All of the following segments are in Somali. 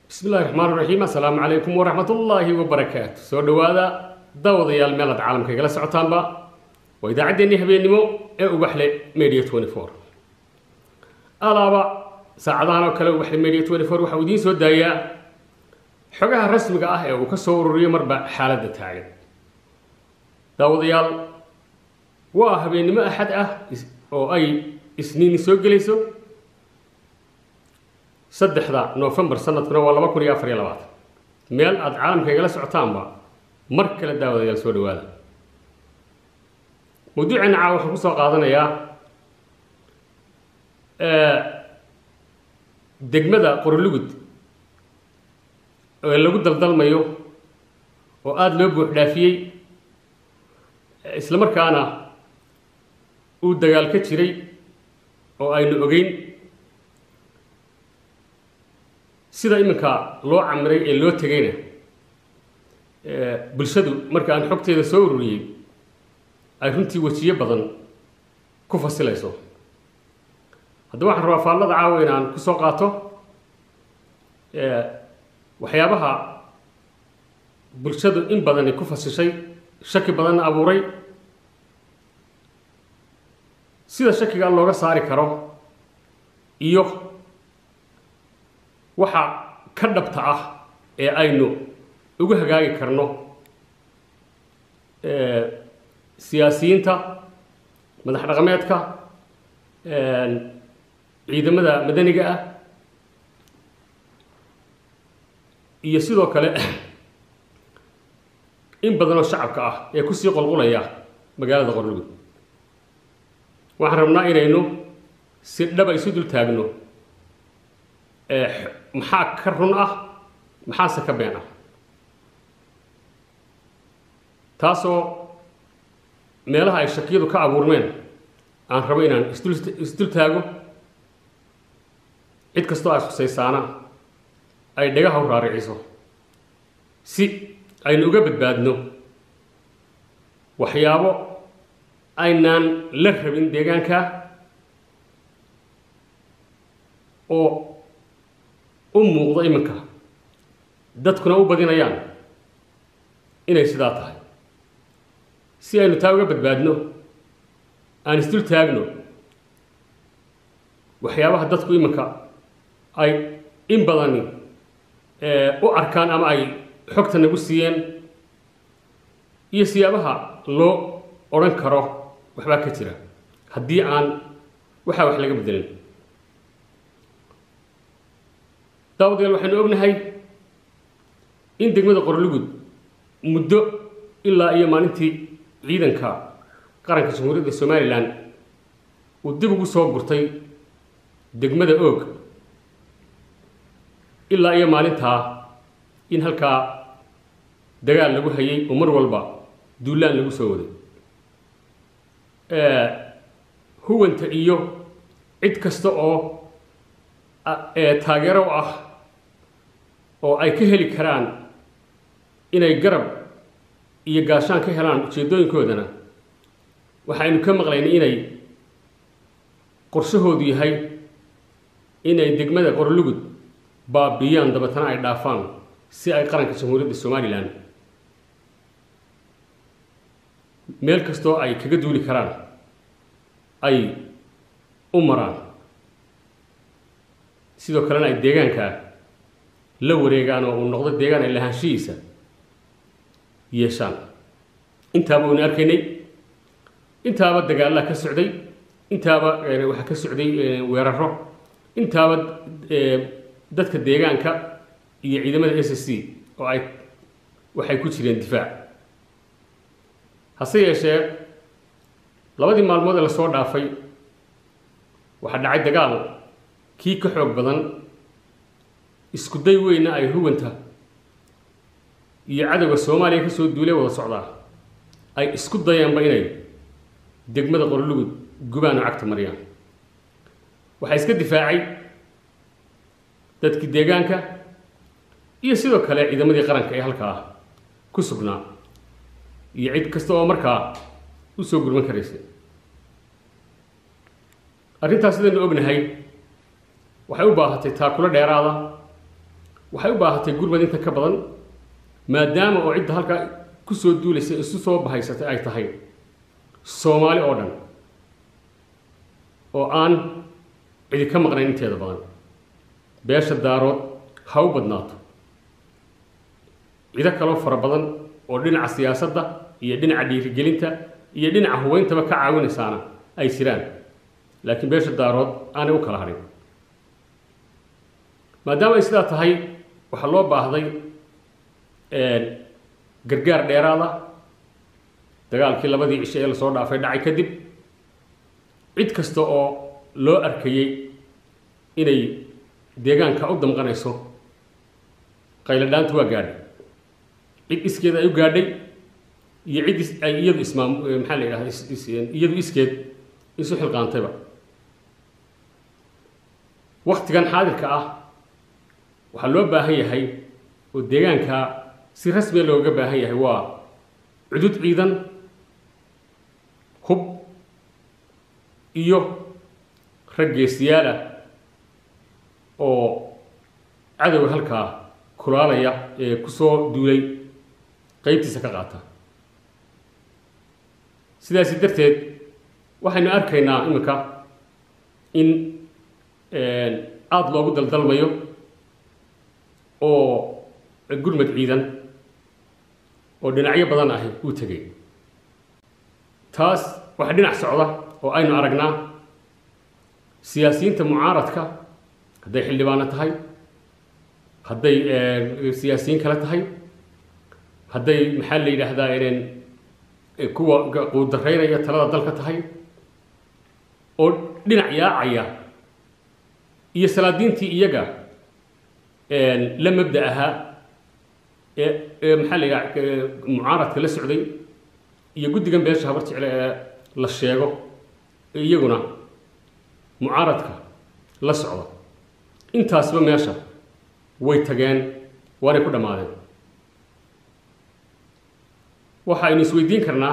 bismi illahi raxmaan raxiim assalaamu calaykum waraxmat ullaahi wabarakaatu soo dhowaada daawadayaal meelaad caalamka igala socotaanba waa idaacaddeenii habeennimo ee ubaxle media twenty four alaaba saacadahan oo kale ubaxle media twenty four waxau idiin soo daayaa xogaha rasmiga ah ee uu ka soo ururiyo marba xaaladda taagan daawadayaal waa habeennimo axad ah oo ay isniini soo gelayso saddexda novembar sanadkuna waa laba kun iyo afar iyo labaatan meel aada caalamka igala socotaanba mar kale daawadayaal soo dhawaada mawduuceena caawa waxaan kusoo qaadanayaa degmada qorolugud ee lagu daldalmayo oo aada loo buux dhaafiyey isla markaana uu dagaal ka jiray oo aynu ogeyn sida iminka loo camiray ee loo tegayna bulshadu marka aan xogteeda soo ururiyey ay runtii wejiyo badan ku fasilayso haddaba waxaan rabaa faallada caawa in aan kusoo qaato waxyaabaha bulshadu in badani ku fasishay shaki badanna abuuray sida shakiga looga saari karo iyo waxa ka dhabta ah ee aynu ugu hagaagi karno siyaasiyiinta madax dhaqameedka ciidamada madaniga ah iyo sidoo kale in badanoo shacabka ah ee kusii qolqulaya magaalada qorlugud waxaan rabnaa inaynu si dhaba isu dul taagno maxaa ka run ah maxaase ka been ah taasoo meelaha ay shakiyadu ka abuurmeen aan rabo inaan isdul isdul taago cid kastoo ay khusaysaana ay dhagaha u raariciso si aynu uga badbaadno waxyaabo aynaan la rabin deegaanka oo u muuqdo iminka dadkuna u badinayaan inay sidaa tahay si aynu taa uga badbaadno aan isdul taagno waxyaabaha dadku iminka ay in badani u arkaan ama ay xogta nagu siiyeen iyo siyaabaha loo odhan karo waxbaa ka jira haddii aan waxaa wax laga bedelin daawadayaal waxaynu ognahay in degmada qorlugud muddo ilaa iyo maalintii ciidanka qaranka jamhuuriyadda somalilan uu dib ugu soo gurtay degmada oog ilaa iyo maalintaa in halkaa dagaal lagu hayay oo mar walba duulaan lagu soo waday huwanta iyo cid kasta oo taageero u ah oo ay ka heli karaan inay garab iyo gaashaan ka helaan ujeeddooyinkoodana waxaynu ka maqlaynay inay qorshahoodu yahay inay degmada qorlugud baabiiyaan dabeetana ay dhaafaan si ay qaranka jamhuuriyadda somalilan meel kastoo ay kaga duuli karaan ay u maraan sidoo kalena ay deegaanka la wareegaan oo uu noqdo deegaan ay lahaanshihiisa yeeshaan intaaba waynu arkaynay intaaba dagaallaa ka socday intaaba waxaa ka socday weeraro intaaba dadka deegaanka iyo ciidamada s s c oo ay waxay ku jireen difaac hase yeeshee labadii maalmood ee lasoo dhaafay waxaa dhacay dagaal kii ka xoog badan isku day weyna ay huwanta iyo cadowga soomaaliya kasoo duulee wada socdaa ay isku dayaanba inay degmada qorlugud gubaan oo cagta mariyaan waxaa iska difaacay dadkii deegaanka iyo sidoo kale ciidamadii qaranka ee halkaa ku sugnaa iyo cid kasta oo markaa u soo gurman karaysa arrintaas sidaynu ognahay waxay u baahatay taakulo dheeraada waxay u baahatay gurmad inta ka badan maadaama oo cidda halkaa kusoo duulaysa isu soo bahaysatay ay tahay soomaali oo dhan oo aan cidi ka maqnayn inteeda badan beesha daarood ha u badnaato cido kaloo fara badan oo dhinaca siyaasadda iyo dhinaca dhiirigelinta iyo dhinaca hubeyntaba ka caawinaysaana ay jiraan laakiin beesha daarood aanay u kala hadhin maadaama ay sidaa tahay waxaa loo baahday gargaar dheeraada dagaalkii labadii cisho ee lasoo dhaafay dhacay kadib cid kasta oo loo arkayey inay deegaanka u damqanayso qayladhaantu waa gaadhay cid iskeed ay u gaadhay iyo cid is ay iyadu ismaam maxaa la yidhahda is is iyadu iskeed isu xilqaantayba waktigan xaadirka ah waxaa loo baahan yahay oo deegaanka si rasmiya looga baahan yahay waa cudud ciidan hub iyo rag geesiyaala oo cadowga halkaa kulaalaya ee kusoo duulay qeybtiisa ka qaata sidaasi darteed waxaynu arkaynaa iminka in aada loogu daldalmayo oo gurmad ciidan oo dhinacyo badan ahi uu tegay taas waxaa dhinac socda oo aynu aragnaa siyaasiyiinta mucaaradka hadday xildhibaano tahay hadday siyaasiyiin kale tahay hadday maxaa la yidhaahdaa ineen kuwa quudaraynaya talada dalka tahay oo dhinac yaacaya iyo salaadiintii iyaga la mabda ahaa ee ee maxaa la yidhaha mucaaradka la socday iyo guddigan beesha habar jecle ee la sheego ee iyaguna mucaaradka la socda intaasba meesha way tageen waanay ku dhammaadeen waxaynu isweydiin karnaa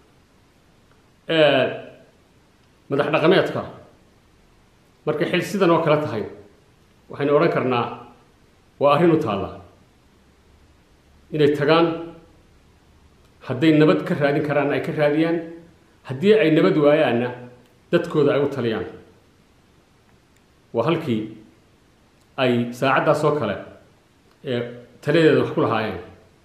madax dhaqameedka markay xil sidan oo kale tahay waxaynu odhan karnaa waa arrin u taalla inay tagaan hadday nabad ka raadin karaan ay ka raadiyaan haddii ay nabad waayaanna dadkooda ay u taliyaan waa halkii ay saacaddaas oo kale ee taladeeda wax ku lahaayeen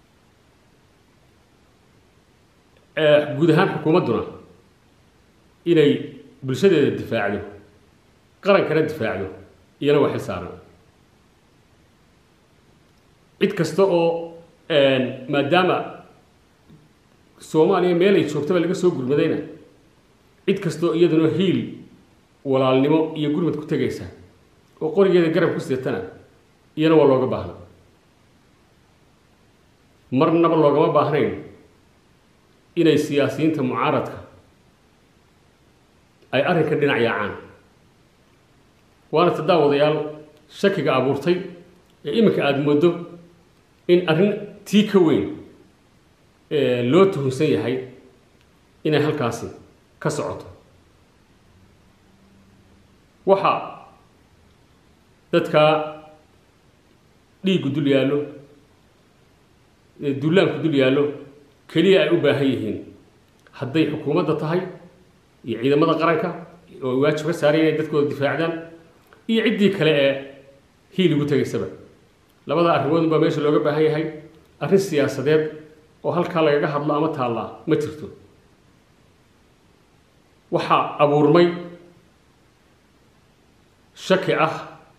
guud ahaan xukuumadduna inay bulshadeeda difaacdo qarankana difaacdo iyana waa xil saaran cid kasta oo maadaama soomaaliya meel ay joogtaba laga soo gurmadayna cid kastaoo iyaduna hiil walaalnimo iyo gurmad ku tegaysa oo qorigeeda garab ku sidatana iyana waa looga baahna marnaba loogama baahnayn inay siyaasiyiinta mucaaradka ay arrinka dhinac yaacaan waana tadaawadayaal shakiga abuurtay ee iminka aada moodo in arrin tii ka weyn loo tuhunsan yahay inay halkaasi ka socoto waxaa dadkaa dhiiggu dul yaallo dullaanku dul yaallo keliya ay u baahan yihiin hadday xukuumadda tahay iyo ciidamada qaranka oo waajib ka saaray inay dadkooda difaacdaan iyo ciddii kale ee hiil ugu tegaysaba labada arrimoodun baa meesha looga baahan yahay arrin siyaasadeed oo halkaa lagaga hadlo ama taallaa ma jirto waxaa abuurmay shaki ah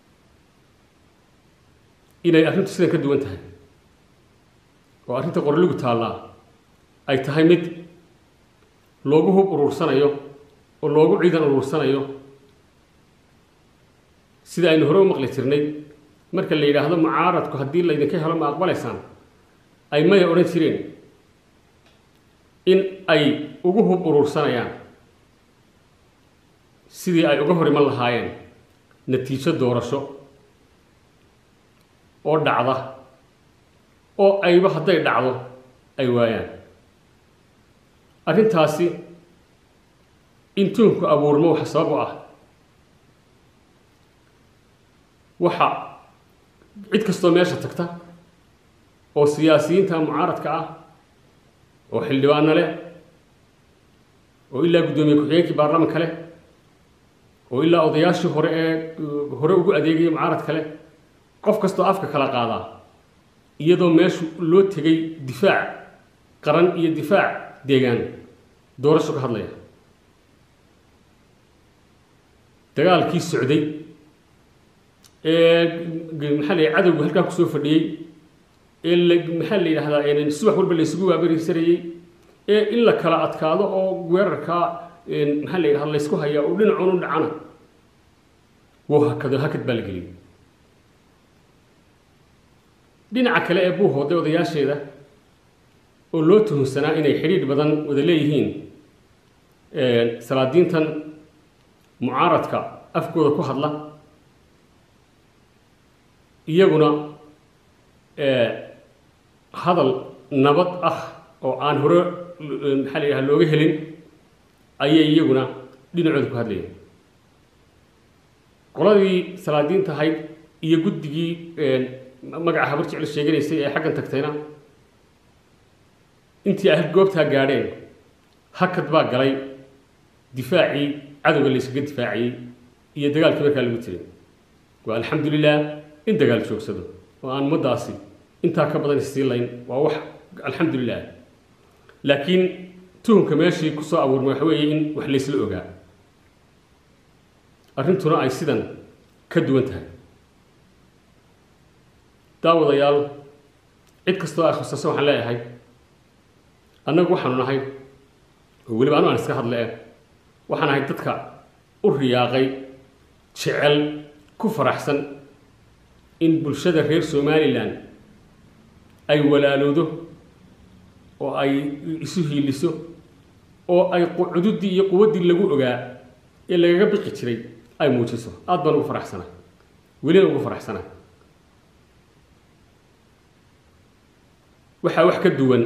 inay arrintu sidan ka duwan tahay oo arrinta qorligu taallaa ay tahay mid loogu hub uruursanayo oo loogu ciidan uruursanayo sida aynu hore u maqli jirnay marka la yidhaahdo mucaaradku haddii laydinka helo ma aqbalaysaan ay maya odhan jireen in ay ugu hub uruursanayaan sidii ay uga hor iman lahaayeen natiijo doorasho oo dhacda oo ayba hadday dhacdo ay waayaan arrintaasi in tuunku abuurmo waxa sabab u ah waxa cid kastoo meesha tagta oo siyaasiyiinta mucaaradka ah oo xildhibaano leh oo ilaa guddoomiye ku-xigeenkii baarlamanka leh oo ilaa odayaashii hore ee hore ugu adeegaya mucaaradka leh qof kastoo afka kala qaadaa iyadoo meeshu loo tegay difaac qaran iyo difaac deegaan doorasho ka hadlaya dagaalkii socday ee maxaa la cadowga halkaa kusoo fadhiyey ee la maxaa la yidhahdaa subax walba la isugu waabarisanayey ee in la kala adkaado oo weerarkaa maxaa la yidhahda laysku hayaa oo dhinacuun u dhacana wuu hakado hakad baa la geliyay dhinaca kale ee buu hooday odayaasheeda oo loo tuhunsanaa inay xidhiidh badan wada leeyihiin salaadiintan mucaaradka afkooda ku hadla iyaguna hadal nabad ah oo aan hore maxaa la yidhaha looga helin ayay iyaguna dhinacooda ku hadlayeen qoladii salaadiinta ahayd iyo guddigii magaca habar jecel sheeganaysay ee xaggan tagtayna intii ahad goobtaa gaadheen hakad baa galay difaacii cadowga layskaga difaaciyey iyo dagaalkii markaa lagu jiray waa alxamdu lilah in dagaal joogsado oo aan ummaddaasi intaa ka badan isii layn waa wax alxamdu lilah laakiin tuhunka meeshii kusoo abuurmay waxa weeye in wax laysla ogaa arrintuna ay sidan ka duwan tahay daawadayaal cid kastoo ay khusayso waxaan leeyahay annagu waxaanu nahay oo weliba anu aan iska hadle eh waxaan ahay dadka u riyaaqay jecel ku faraxsan in bulshada reer somalilan ay walaaloodo oo ay isu hiiliso oo ay cududdii iyo quwaddii lagu ogaa ee lagaga biqi jiray ay muujiso aada baan ugu faraxsanay welina ugu faraxsanay waxaa wax ka duwan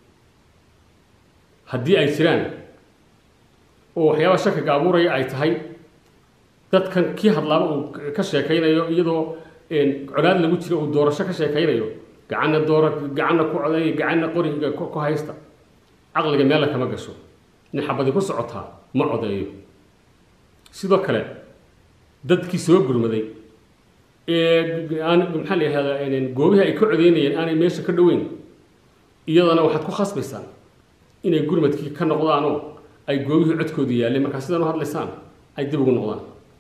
haddii ay jiraan oo waxyaaba shakiga abuuraya ay tahay dadkan kii hadlaaba uu ka sheekaynayo iyadoo colaad lagu jiro uu doorasho ka sheekaynayo gacanna doora gacanna ku codeeya gacanna qoriga ku haysta caqliga meella kama gasho in xabadi ku socotaa ma codeeyo sidoo kale dadkii soo gurmaday ee aan maxaa la yihahdaa goobihii ay ka codeynayeen aanay meesha ka dhoweyn iyadana waxaad ku khasbaysaan inay gurmadkii ka noqdaanoo ay goobihii codkoodu yaalleen markaa sidan u hadlaysaan ay dib ugu noqdaan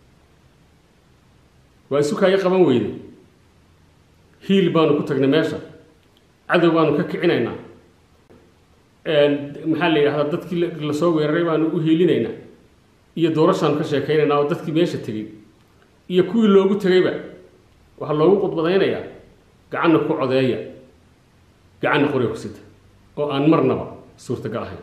waa isu kaaga qaban weyday hiil baanu ku tagnay meesha cadow baanu ka kicinaynaa maxaa la yidhahdaa dadkii lasoo weeraray baanu u hiilinaynaa iyo doorashaanu ka sheekaynaynaa oo dadkii meesha tegey iyo kuwii loogu tegayba waxaa loogu qudbadaynayaa gacanna ku codeeya gacanna qoriga ku sita oo aan marnaba suurtagal ahayn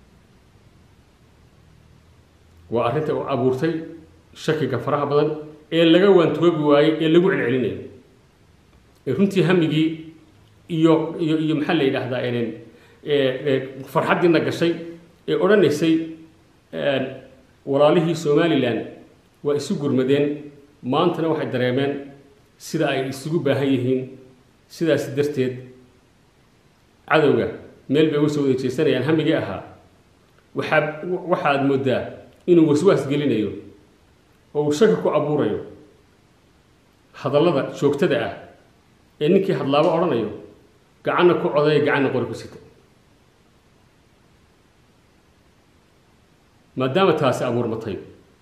waa arrinta u abuurtay shakiga faraha badan ee laga waantoobi waayey ee lagu celcelinayo ee runtii hamigii iyo iyo iyo maxaa la yidhaahdaa farxaddiina gashay ee odhanaysay walaalihii somalilan waa isu gurmadeen maantana waxay dareemeen sida ay isugu baahan yihiin sidaas darteed cadowga meel bay uga soo wada jeesanayaan hamigii ahaa waxaa waxaad moodaa inuu waswaas gelinayo oo uu shaki ku abuurayo hadallada joogtada ah ee ninkii hadlaabo odhanayo gacanna ku codeeya gacanna qori ku sita maadaama taasi abuurmatay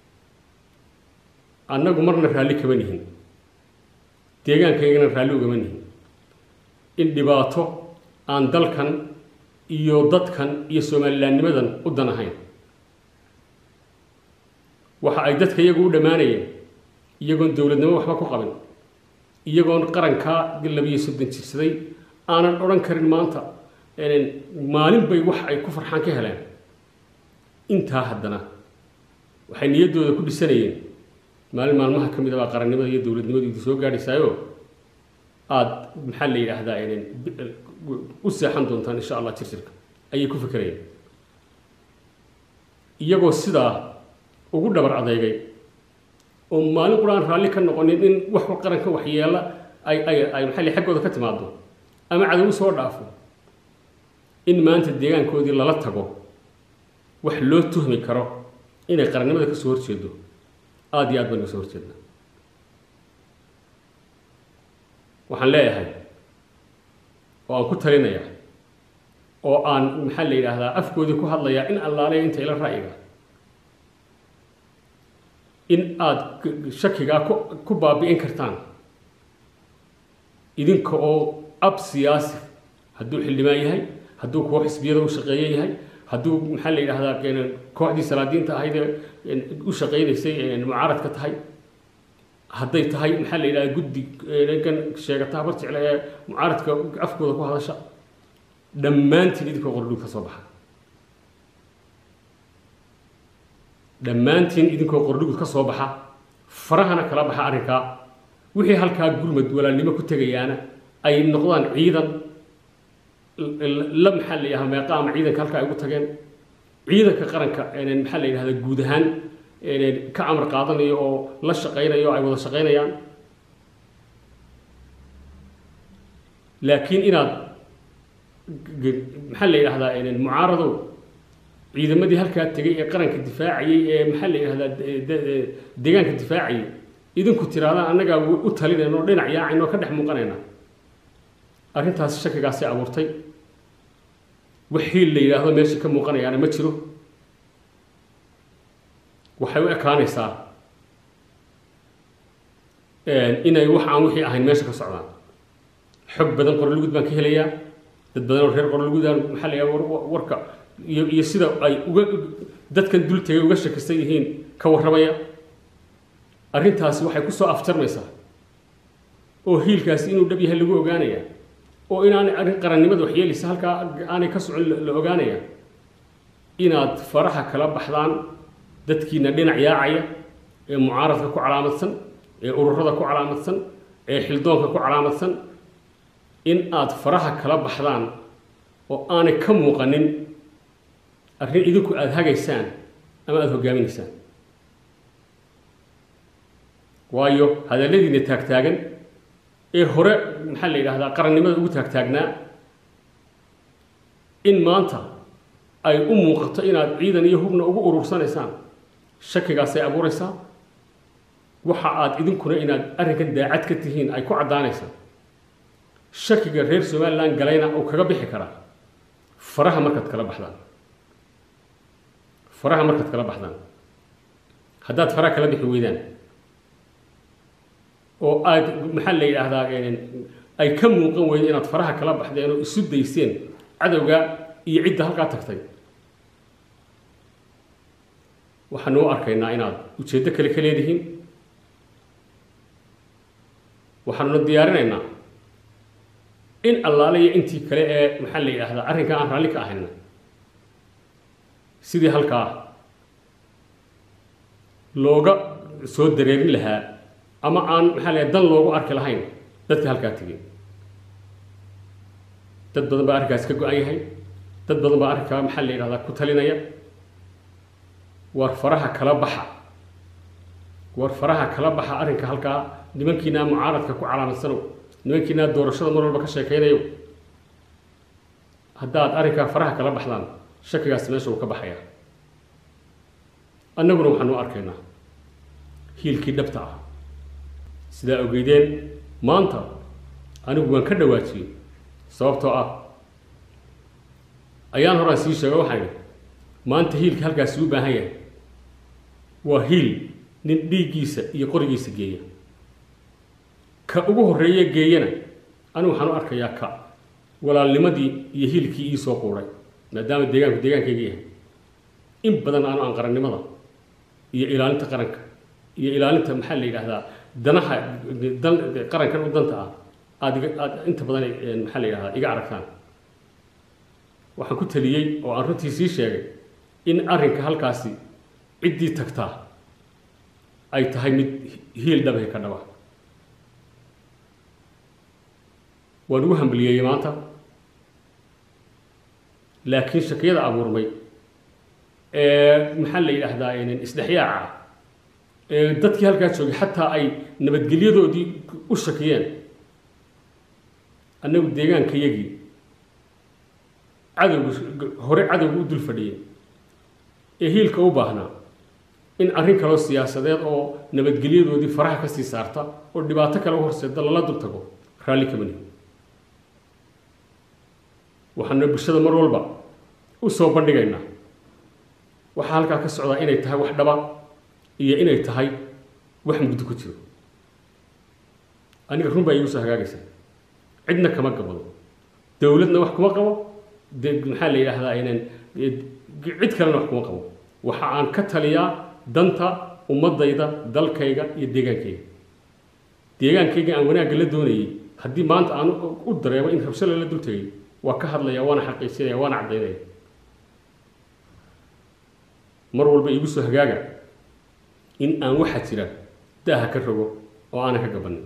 annagu marna raalli kama nihin deegaankaygana raalli ugama nihin in dhibaato aan dalkan iyo dadkan iyo soomalilaannimadan u dan ahayn waxa ay dadka iyagu u dhammaanayeen iyagoon dowladnimo waxba ku qabin iyagoon qarankaa labiyo soddon jirsaday aanan odhan karin maanta maalin bay wax ay ku farxaan ka heleen intaa haddana waxay niyaddooda ku dhisanayeen maalin maalmaha ka mid a baa qarannimada iyo dowladnimadu idi soo gaadhaysaayo aada maxaa la yidhaahdaa u seexan doontaan insha allah jirjirka ayay ku fikerayeen iyagoo sidaa ugu dhabar adeegay oo maalin qur aan raalli ka noqonin in wax qaranka waxyeela ay ay ay maxaa la xaggooda ka timaado ama cadow u soo dhaafo in maanta deegaankoodii lala tago wax loo tuhmi karo inay qarannimada ka soo horjeedo aada iyo aad baan uga soo horjeednaa waxaan leeyahay oo aan ku talinayaa oo aan maxaa la yidhaahdaa afkoodii ku hadlayaa in allaaleya inta ila ra'yiga in aada shakigaa ku ku baabi'in kartaan idinka oo ab siyaasi hadduu xildhibaan yahay hadduu kuwo xisbiyada u shaqeeye yahay hadduu maxaa la yidhaahdaa kooxdii salaadiinta ahaydee u shaqaynaysay mucaaradka tahay hadday tahay maxaa la yidhahdaa guddi kan sheegata habar jecle ee mucaaradka afkooda ku hadasha dhammaantiin idinkoo qordhug ka soo baxa dhammaantiin idinkoo qordhugud ka soo baxa farahana kala baxa arrinkaa wixii halkaa gurmad walaalnimo ku tegayaana ay noqdaan ciidan la maxaa la yidhahdaa meeqaama ciidanka halkaa ay ugu tageen ciidanka qaranka maxaa la yidhahdaa guud ahaan ka amar qaadanayo oo la shaqaynayo o ay wada shaqaynayaan laakiin inaad maxaa la yidhahdaa mucaaradow ciidamadii halkaa tegay ee qaranka difaacayay ee maxaa la yidhahdaa deegaanka difaacayay idinku tiraadaan annagaa u talinayno o dhinac yaacayno o ka dhex muuqanayna arrintaasi shakigaasay abuurtay wax hiil la yidhaahdo meesha ka muuqanayaana ma jiro waxay u ekaanaysaa inay wax aan wixii ahayn meesha ka socdaan xog badan qorolugud baan ka helayaa dad badan oo reer qorolugudaan maxaa la yidhahda warka iyo iyo sida ay uga dadkan dul tegay uga shakisan yihiin ka warramaya arrintaasi waxay ku soo afjarmaysaa oo hiilkaasi inuu dhab yahay lagu ogaanaya oo inaanay arrin qarannimada waxyeelaysa halkaa aanay ka socon la ogaanaya inaad faraha kala baxdaan dadkiina dhinac yaacaya ee mucaaradka ku calaamadsan ee ururada ku calaamadsan ee xildoonka ku calaamadsan in aad faraha kala baxdaan oo aanay ka muuqanin arrin idinku aada hagaysaan ama aada hoggaaminaysaan waayo hadalladiina taagtaagan ee hore maxaa la yidhahdaa qarannimada ugu taagtaagnaa in maanta ay u muuqato inaad ciidan iyo hubna ugu urursanaysaan shakigaasay abuuraysaa waxa aad idinkuna inaad arrinkan daacad ka tihiin ay ku caddaanaysaa shakiga reer somalilan galayna uu kaga bixi karaa faraha markaad kala baxdaan faraha markaad kala baxdaan haddaad faraha kala bixi weydaan oo aad maxaa la yidhaahdaa ay ka muuqan weydo inaad faraha kala baxdeen oo isu dayseen cadowga iyo cidda halkaa tagtay waxaanu u arkaynaa inaad ujeeddo kale ka leedihiin waxaanuna diyaarinaynaa in allaale iyo intii kale ee maxaa la yidhaahdaa arrinkan aan raalli ka ahayna sidii halkaa looga soo dareerin lahaa ama aan maxaa la dan loogu arki lahayn dadka halkaa tegay dad badan baa arrinkaas ka go-an yahay dad badan baa arrinkaa maxaa la yidhahdaa ku talinaya war faraha kala baxa war faraha kala baxa arrinka halkaa nimankiinaa mucaaradka ku calaamadsanow nimankiinaa doorashada mar walba ka sheekaynayo haddaad arrinkaa faraha kala baxdaan shakigaasi meesha uu ka baxaya annaguna waxaanu arkaynaa hiilkii dhabta ah sidaa ogeydeen maanta anigu waan ka dhawaajiyey sababtoo ah ayaan horaan sii sheega waxaan idhi maanta hiilka halkaasi u baahan yahay waa hiil nin dhiiggiisa iyo qorigiisa geeya ka ugu horreeye geeyana anigu waxaan u arkayaa ka walaalnimadii iyo hiilkii ii soo quuray maadaama deegaanku deegaankayga yahay in badan aanu aan qarannimada iyo ilaalinta qaranka iyo ilaalinta maxaa la yidhaahdaa danaha dan qarankan u danta ah aada iga aada inta badan maxaa la yidhahdaa iga aragtaan waxaan ku taliyey oo aan runtii sii sheegay in arrinka halkaasi ciddii tagtaa ay tahay mid hiil dhabahi ka dhaba waan ugu hambaliyeeyey maanta laakiin shakiyada abuurmay ee maxaa la yidhaahdaa isdhexyaaca ee dadkii halkaa joogay xataa ay nabadgelyadoodii u shakiyeen annagu deegaankayagii cadowga hore cadowga u dul fadhiyay ee hiilka u baahnaa in arrin kaloo siyaasadeed oo nabadgelyadoodii faraha ka sii saarta oo dhibaato kale u horseeda lala dul tago raalli kama nihin waxaana bulshada mar walba u soo bandhigaynaa waxaa halkaa ka socdaa inay tahay wax dhaba iyo inay tahay wax mugdo ku jiro aniga run baa iigu soo hagaagaysa cidna kama gabado dowladna wax kuma qabo de maxaa la yidhaahdaa inaan cid kalena wax kuma qabo waxa aan ka taliyaa danta ummadayda dalkayga iyo deegaankayga deegaankayga aan wanaagga la doonayay haddii maanta aan u dareemo in rabsho lala dul tegay waa ka hadlaya waana xaqiijinaya waana caddaynaya mar walba iigu soo hagaaga in aan waxaa jira daaha ka rogo oo aanan ka gabanin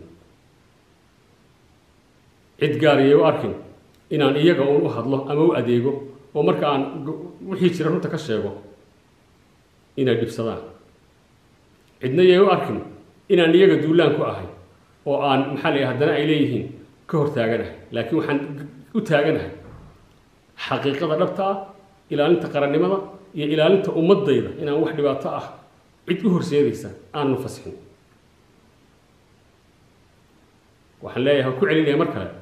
cid gaariyay u arkin inaan iyaga uun u hadlo ama u adeego oo marka aan wixii jira runta ka sheego inay dhibsadaan cidna yay u arkin inaan iyaga duulaan ku ahay oo aan maxaa la haddana ay leeyihiin ka hor taaganahay laakiin waxaan u taaganahay xaqiiqada dhabta ah ilaalinta qarannimada iyo ilaalinta ummadayda inaan wax dhibaato ah cid u horseedaysa aannu fasixin waxaan leeyahay ku celinaya mar kale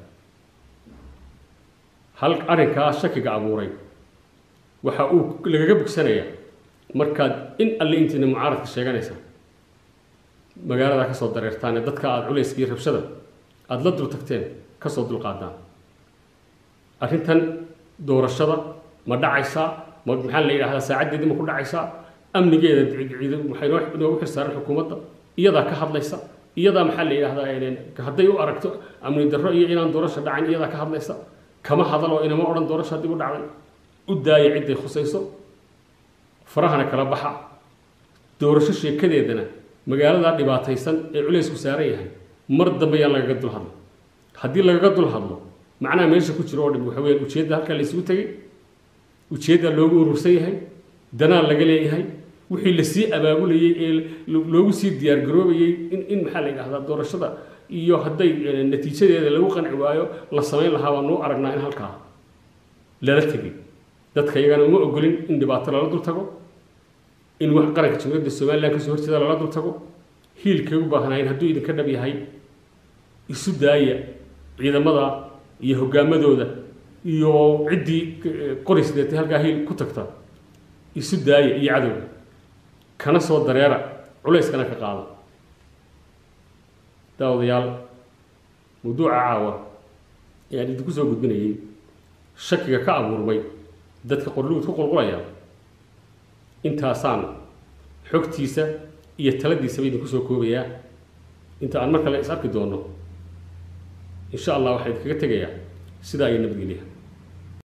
hal arrinkaa shakiga abuuray waxa uu lagaga bogsanayaa markaad in alle intiina mucaaradka sheeganaysa magaaladaa kasoo dareertaan ee dadka aada culayska iyo rabshada aada la dul tagteen kasoo dulqaadaan arrintan doorashada ma dhacaysaa ma maxaa la yidhahdaa saacaddeedii ma ku dhacaysaa amnigeeda waxay noo inoogu xirsaaran xukuumadda iyadaa ka hadlaysa iyadaa maxaa la yidhahdaa hadday u aragto amni darro iyo inaan doorasho dhacayn iyadaa ka hadlaysa kama hadaloo inama odhan doorasho haddii u dhacday u daaya cidday khusayso farahana kala baxa doorasho sheekadeedana magaaladaa dhibaataysan ee culaysku saaran yahay mar dambe yaan lagaga dul hadlo haddii lagaga dul hadlo macnaha meesha ku jiro oo dhim waxa weyaan ujeedda halkaa laysugu tegay ujeeddaa loogu urursan yahay danaa laga leeyahay wixii lasii abaabulayey ee loogu sii diyaargaroobayey in in maxaa la yidhahdaa doorashada iyo hadday natiijadeeda lagu qanci waayo la samayn lahaa baan nuu aragnaa in halkaa lala tegay dadka iyagana uma ogolin in dhibaato lala dul tago in wax qaranka jamhuuriyadda somalilan kasoo horjeeda lala dul tago hiilkay u baahnaayeen hadduu idinka dhab yahay isu daaya ciidamada iyo hoggaamadooda iyo ciddii qorisdeetay halkaa hiil ku tagta isu daaya iyo cadowga kana soo dareera culayskana ka qaada daawadayaal mawduuca caawa ayaan idinku soo gudbinayay shakiga ka abuurmay dadka qorluud ku qulqulaya intaasaan xogtiisa iyo taladiisaba idinku soo koobayaa inta aan mar kale is arki doono in sha allah waxaa idinkaga tegayaa sidaa iyo nabadgelyaha